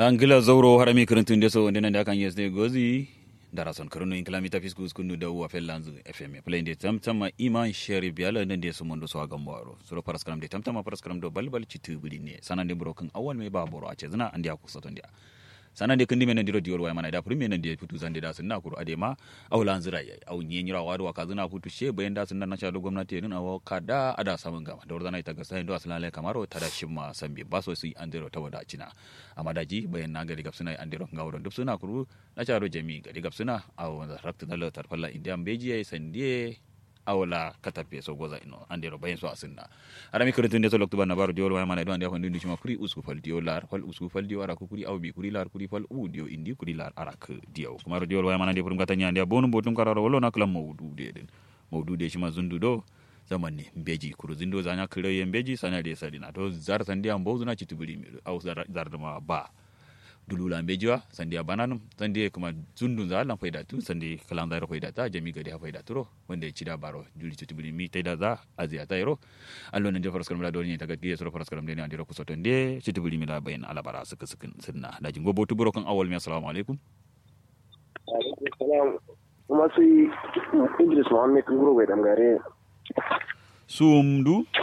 angila zauro harami kirintun deso wonde nande akan yesde gozi darason karuno in kilamita fisku skunu da wa fellanzu fm play de tamtama iman sheri biala nande so mondo so agam waro suro paraskram de tamtama paraskram do balbal citu budi ne sanande broken awal me baboro a cezna andi akusoto ndia sanande kandi men ndiro diol way mana da puri men ndi putu zande da sunna kuru ade ma awlan zira yayi aw nyenyira wadu waka zina putu she bayan da sunna na chado gwamnati din awo kada ada samun gama da wardana ita ga sai ndo aslan kamaro tada shimma sambi baso si andero tawada cina amma daji bayan na gari gabsuna andero ngawro duk suna kuru na chado jami gari gabsuna aw rakta dalo tarfalla indian beji yayi sandie awla katape so goza ino andero bayen so asinna arami kurintun de so lokto banna baro diol way mana do ande hondi ndishima kuri usku fal diol lar fal usku fal diol ara kuri awbi kuri lar kuri fal u dio indi kuri lar ara k dio kumaro diol way mana de purum gata nyande bonu botum kararo wolo na kala mawdu de den mawdu de shima zundu do zaman ne mbeji kuru zindo zanya kire ye mbeji sana de sadina to zar sandia mbozu na chitubuli mi au zar zar ma ba dulula mbejiwa sandiya bananum sandiya kuma zundun za lan faida tu sandi kalan zairo faida ta jami gadi ha faida turo wanda ya cida baro juli tutu bili mi taida za aziya ta yaro allo nan jafar skaram da doni ta gadi sura far skaram ne andiro kusoton de tutu bili mi la bayin alabara suka sukin sunna da jingo botu buro kan awal mi assalamu alaikum alaikum salam kuma sai Idris Muhammad Nguro bai dangare sumdu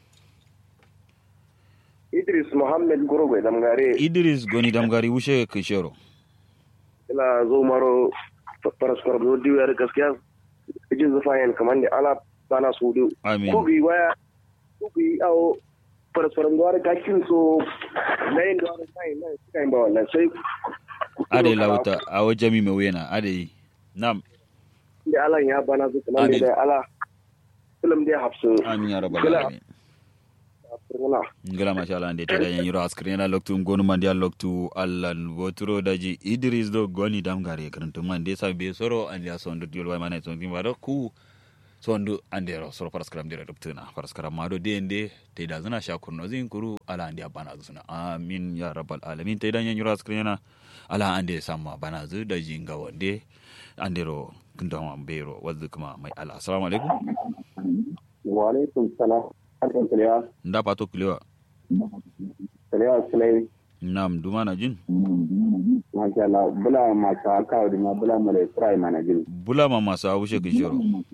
Idris Muhammad Nguro bai dangare idris goni damgari wushe kishero ila zo maro paraskar do diwar gaskiya jin zafayen kamar da ala bana su do amin ko bi waya ko bi awo paraskar do ar gakin so lain do ar sai na sai ba wannan sai ade lauta awo jami me wena ade nam da ala ya bana su kamar Amin. da ala film da hafsu amin ya rabbal Gila. alamin furna ngala machallah nde teɗa yan yiro askrena loktu gonu mandi al loktu allah woturo daji idris do goni damgare karanto man de sabe soro andi a sondu diol way manay sondi mbaɗo ku sondu andero soro paraskaram ndira ɗoptuna paraskaram maɗo de nde teɗa zana shakurno zin kuru ala andi a banazu suna amin ya rabbal alamin teɗa yan yiro askrena ala ande samma banazu daji ngawo nde andero kundama mbero waddu kuma may ala assalamu aleykum wa alaikum salam harkan kalewa nda pato kulewa kalewa sulai nam dumana jin masha Allah bula masu haka da ma bula mala Isra'i mana jin bulama masu awushe kishiro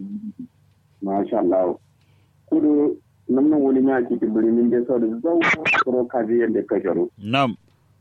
masha Allah kudu nan nan wani ya ci birnin da sau da zau kuro kaji yadda ka sharu nam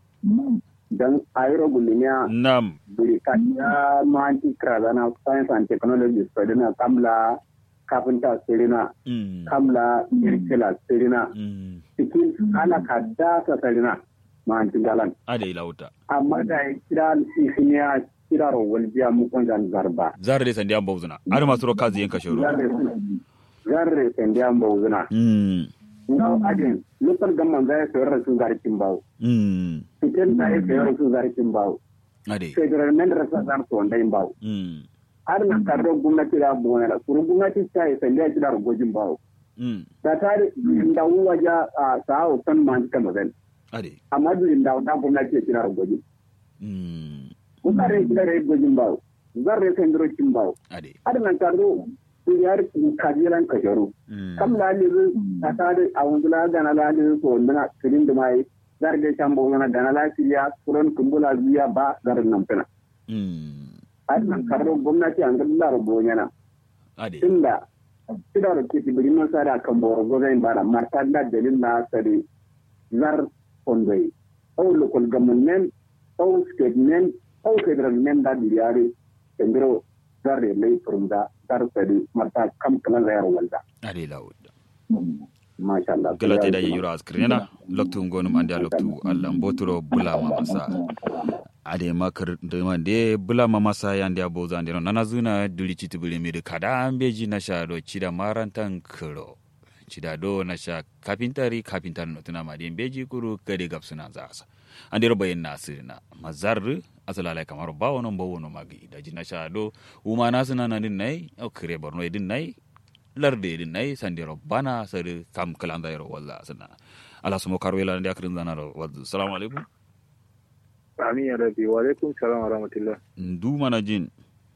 dan ayro gulmiya nam buri ka ya manti krazana science and technology spadina kamla kafinta sirina Mm. kamla irkila sirina Mm. cikin ala kadda sa sirina manti galan Ada ilauta. amma da ya kira isiniya kira rawar biya mukon zan zarba Zara dai sandi an bauzuna. Ada masu ro kazi yanka shoro. zarre sendi an bauzuna Mm. ngaw adin local gamman zai sayar da su zarkin bawo Mm. cikin da ya sayar da su zarkin bawo Ade. federal men rasa zan su wanda yin bawo Mm. har na karro gwamnati da buwana da kuru gwamnati ta yi sendi a kira rugojin bawo Mm. da ta da uwa ja a sa'o kan man kan mazan Ade. amma duk da da gwamnati ya kira rugojin Mm. mutare kira rugojin bawo zarre sendi rokin bawo Ade. har na karro yar kajiran kasharu Mm. kam laliru a tare a wundula gana laliru so wunduna kirin da mai zarge shambo wani gana lafiya kuran kumbula biya ba garin nan fina Mm. a nan karro gwamnati an ga lara bonyana Ade. inda kida da ke tibirin nan sada kan boro gozain bara marta da dalil na sare zar kondoi au local government au state men au federal men da biyare kendiro zarre mai furunda zar sare marta kam kalan zayar walda Ade ilauta. masha Allah Gala te da ye yoro askrena. Loktu ngonum ande a loktu Allah mboturo bulama masa. Ade makar de man de bulama masa yande a boza ande nana zuna duli citu bule mi de kada ambeji na sha do cida marantan kro. Cida do na sha kapintari kapintar no tuna ma de beji kuru kade gapsuna zasa. Ande ro bayin nasirina. Mazar asalala kamar ba wono bo wono magi da jina sha do uma nasina na din nai o kire borno din nai larde din nai sandiro bana sari kam kalanda yaro walla sana ala sumo karwela ndi akrin zanaro waddu assalamu alaikum Amin ya rabi wa alaikum salam wa rahmatullah. ndu mana jin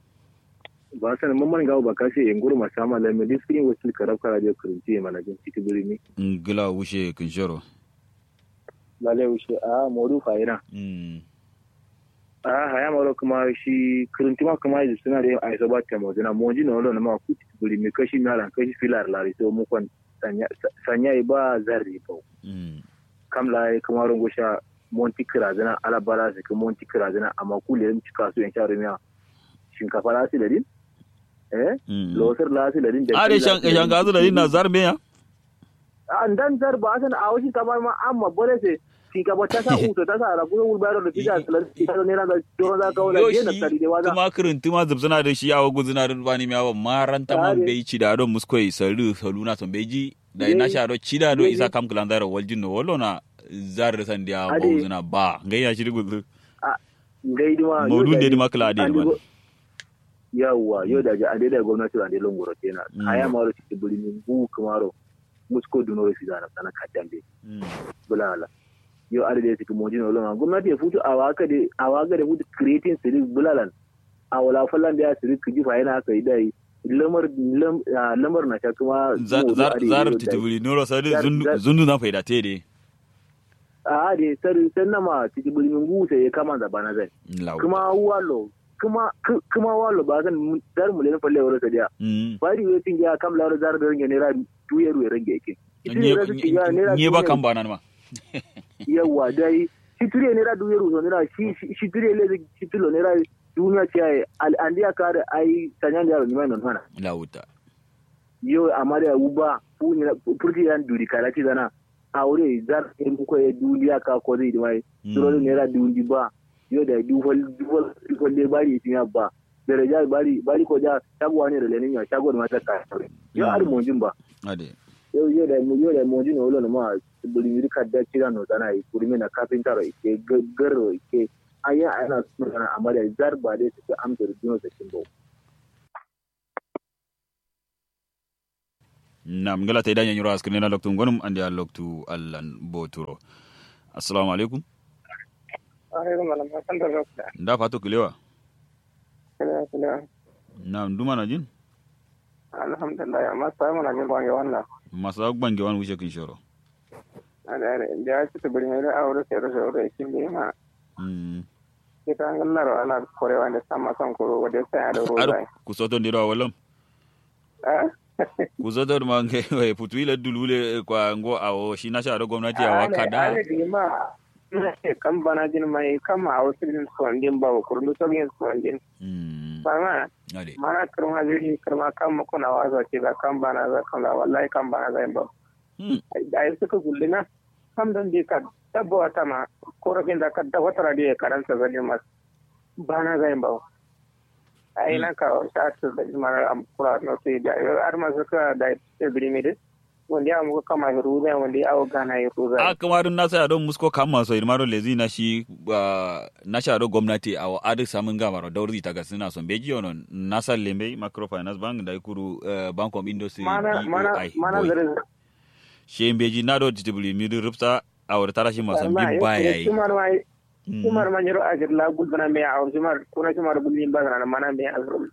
Ba san mun man gawo ba kashe in gurma sama la me diskin wasil karab kara je kurji mana jin ciki birni. ngila wushe kinshoro lale wuce a modu fa'ina mm a haya maro kuma shi kirintuma kuma yi suna da yin aiso ba ta mozina moji na wala na ma kuti buri mi kashi na ran kashi filar lari so mu kon sanya yi ba zarri ba mm kam la yi kuma rungo sha monti kirazina ala bara su ki monti kirazina amma kule yin cika su yan sha rumiya shinkafa la su da din eh mm losar la su da din a de shan shan gazu da na zarme ya an dan zar ba san a wasu kamar ma amma bole se shinkafa ta sa uto ta sa rabu wulbaro da tija salar ta ne na da doron za ka wala yo je na shi tari da waza kuma kirintuma zubzuna da shi yawo guzuna da bani miyawa maranta man Tare. bai ci da don muskoi salu saluna son beji da Ye- ina sha do ci da do ye- isa kam kulan da waljin no wallo na zar san dia Ade. guzuna ba ngai ya shi guzu ngai ma Maudu da ma kala ade ma yawwa yau da a da gwamnati da longoro kenan Mm. aya maro ci buli min bu kamaro musko duno fi zana sana kadambe bulala yau ada da cikin mojin olon gwamnati ya futu a waka da a waka da futu creating siri bulalan a wala fallan da ya siri kiji fa yana kai dai lamar lam- ah, lamar na ta kuma zar zar zar titibuli noro sadi Zar- zundu zar- zundu na faida te de a da sari san nama cikin buli min bu sai ya kama da bana zai lawo kuma walo kuma ku- kuma walo ba zan dar mu le falle wala sadiya mm bari we tin ya kam laro zar da range naira duye ruwe range yake nye nye ba kan bana ma yawa dai shi turiye naira duye ruwe naira shi shi- shi turiye le shi tulo naira duniya ce ai al andiya kare ai tanyan da ni mai non mana lawuta yo amare uba fu ni furti yan duri kala ci zana aure zar in ko e duniya ka ko zai mai turo naira dundi ba yo da du fol du fol du fol le bari tin ya ba daraja bari bari ko da shago ne da lenin ya shago da mata ka yo ar mo jin ba ade yau yau da yau da mo jino lo ma buli mi ka da kira no sana yi kuri na kafinta ro ke garro ke aya ana suna sana amma da zar ba dai su amsa da dino da kin nam ngala tay daña ñuro askene na loktu gonum andi a loktu allan boturo assalamu alaikum alaikum salam hasan da dokta nda fatu kilewa kila kila nam duma na jin alhamdulillah amma sai muna jin bange wannan masa gbange wan wuce kin shoro ada ada da ya ci tabiri mai da aure sai da aure kin bi ma mm ke ta ngallaro ala korewa da sama son ko wanda sai ada ar ruwa ku soto ndiro walam eh ku soto ma nge we putu ile dulule kwa ngo awo shi na sharo gwamnati a wakada ada di ma kan bana jin mai kama a wasu din sondin ba ko kurlu to yin sondin mm ba ma ade mana kirma jiri kirma kan mu kuna wazo ce da kan bana za kan la wallahi kan bana zai ba mm da yi suka gullina kam don di ka dabba wata ma korafin da ka da wata radiyo karanta zane mas ba na zai ba a yi na ka sa ta da mara amkura na su da yau har masu ka da ibiri mai wanda ya muka kama ya ruza wanda ya awo gana ya ruza a kamarin na sa don musko kama so irmaro lezi na shi ah, na sharo gwamnati a adu samun gamaro dauri ta gasina son beji ono na sa lembe microfinance bank da ikuru eh, bank of industry mana mana BOI, mana boy. zare she beji na do titibuli mi du rupsa a wata tarashi masan bin baya yi kimar ma Mm. kimar ma jiro ajir la gulbana me a kimar kuna kimar gulbin ba na mana me azrum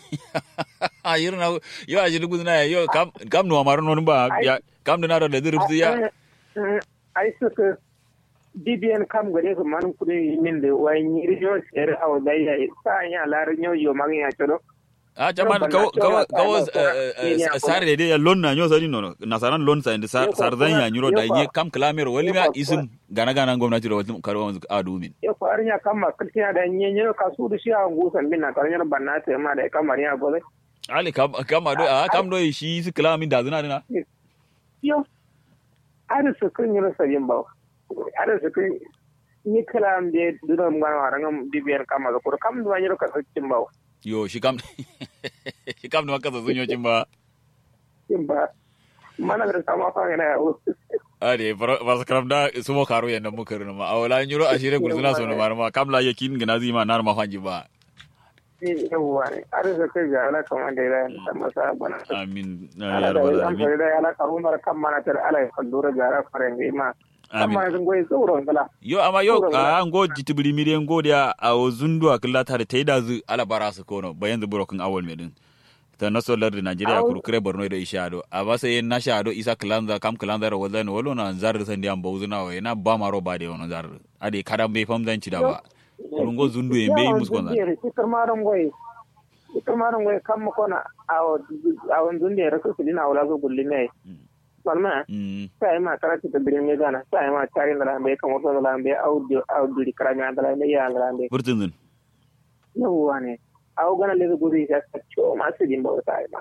a yiri na yo a jiri guduna ya yo kam kam no amaro non ba ya kam da na do lezi rupsa ya ai suka BBN kam gare su man kudi min da wani rijo sere a wadaya sa ya larin yau yau magin ya tsoro a chaman Ban kawo na kawo cewa kawo tsarin eh, tsarin eh, ya sare de ya lon na nyo sari nono na saran lon sa inde sar Yau sar kuwa- zan ya nyuro da yau kuwa- nye kam klamer wali yau ma kuwa- isim gana gana gwamnati da wata karwa a dumin ya ko arnya kama kaltina da nyenye ka su da shi a gusan bin na karnya banna ta ma da kamar ya gobe ali kam kam do a kam do shi su klamin da zina dina yo ada su kun yi sabin ba ada su kun ni kalam de duno ngana waranga BBN kama ko kam duwa nyiro ka sakin ba yo shi kam shi kam da makasa sun yocin ba kin ba mana da sama fa yana ya ade ba karam da su mo karo yanda muka rina ma awala nyuro ashire gurzuna so no marma kam la yakin gina zima nar ma fanji ba yawwa ne ada su kai ga ala kama da ya da masa bana amin ala ya da rabbal an alamin fara da ala ka umar kan mana tar ala ya dora gara fare ne ma amin amma sun goyi tsoron kala yo amma yo Saboda- a ngo jitibiri mire ngo dia a o zundu a killa tare tai da zu ala bara su kono bayan zu burokin awol medin ta naso lardi nigeria kuru kure borno do isha do aba sai na sha do isa klanza kam klanza ro wala no wolo na zar san diam bawzuna wa na ba maro ba de ono zar ade kadam be fam zan ci da ba kurungo zundu e be mus kon zan ikar maron goy ikar maron goy kam ko na awo awo zunde rasu kulina wala go gullime salma sai ma karati da birin me gana sai ma tare da lambe kan wato da lambe audio audio di karami da lambe ya lambe burtun zun yawwa ne awo gana le gudu ya ta ciwo masu jin bauta ai ma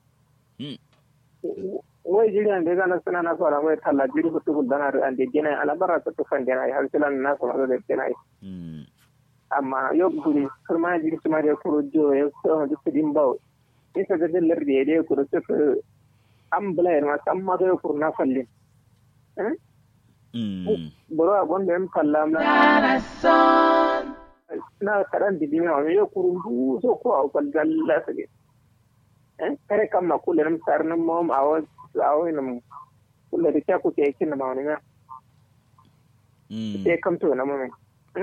wai jiri an gana suna na fara mai talla jiri ku tukul dana an de gina ala bara ta tufan dana ai har silan na sama da gina ai amma yau guri kurma jiri kuma da kuro jo ya so da su din bawo isa da dallar da ya dai kuro su an bula ma san ma da kuro na fallin boro a gonda yan kalla na na karan di dimi wani yau kuro du so ko a kwal dalla su ne kare kan ma kula nam sar nam mom awo awo nam kula da ku ke kin ma wani na sai kam to na mame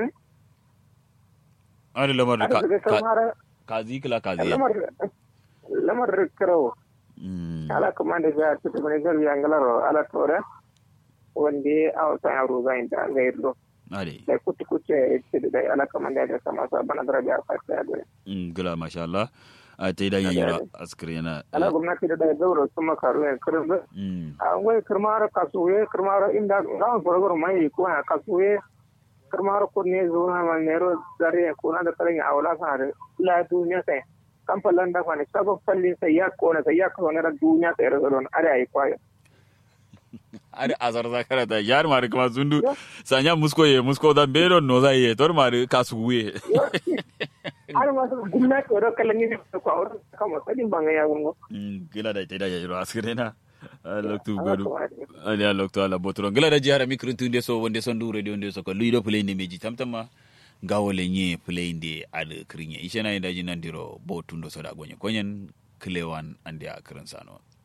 ari lamar ka ka zikla ka ziya lamar lamar karo ala kuma da ga ta da ne garbi angalaro ala tore wande aw ta aro ga inda ga irdo ade da kutu kuce ce da ala kuma da ga sama sa bana daraja a fata da mm gila masha Allah a ta idan yayyura askari yana ala gwamnati da da zauro sun makaru ne kirin a wai kirmar kasuwe kirmar inda ran gurgur mai ko na kasuwe kirmar ko ne zo na man nero zare ko na da karin awla sa da la duniya sai kan fallan da kwani sabo fallin sai ya ko na sai ya ko na duniya sai ra don are ai kwayo ari azar zakara da yar mari kuma zundu sanya musko ye musko da bero no za ye tor mari kasuwe har ma gwamnati wadda kallon yin da kwa wurin kama sadin ban ya gungo. Gila da ita da yayyuro askare na. Loktu godu. Ali a loktu ala botoro. Gila da jihar mikirin tun de so wande son du radio de so ko luido play ne meji tamtama. Gawo le nye play de ad krinye. Ishe na inda jinan diro bo tundo so da gonye. Konyen klewan ande a kirin sano.